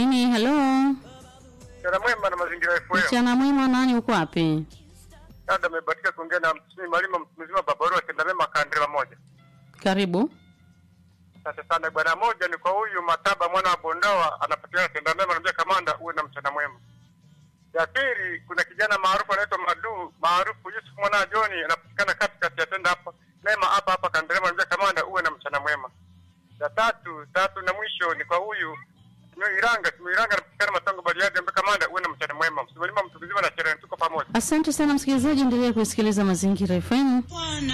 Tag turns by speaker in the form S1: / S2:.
S1: Nini, halo,
S2: Mchana mwema na mazingira FM.
S1: mchana mwema, nani uko wapi?
S2: Dada amebatika kuongea na msimi Malima mtu mzima Babaru atenda mema kandela moja.
S1: Karibu.
S2: Asante sana bwana. Moja ni kwa huyu Mataba mwana wa Bondoa anapatikana tenda mema, anambia kamanda uwe na mchana mwema. Ya pili kuna kijana maarufu anaitwa Madu maarufu Yusuf mwana wa Joni anapatikana katikati ya tenda hapa mema hapa hapa Kandelema, anambia kamanda uwe na mchana mwema. Ya tatu tatu na mwisho ni kwa huyu Iranga Iranga anapatikana Matango Bariadi, anambia kamanda uwe na mchana mwema. Msimalima mtu mzima na sherehe, tuko pamoja.
S1: Asante sana msikilizaji, endelea kusikiliza Mazingira FM.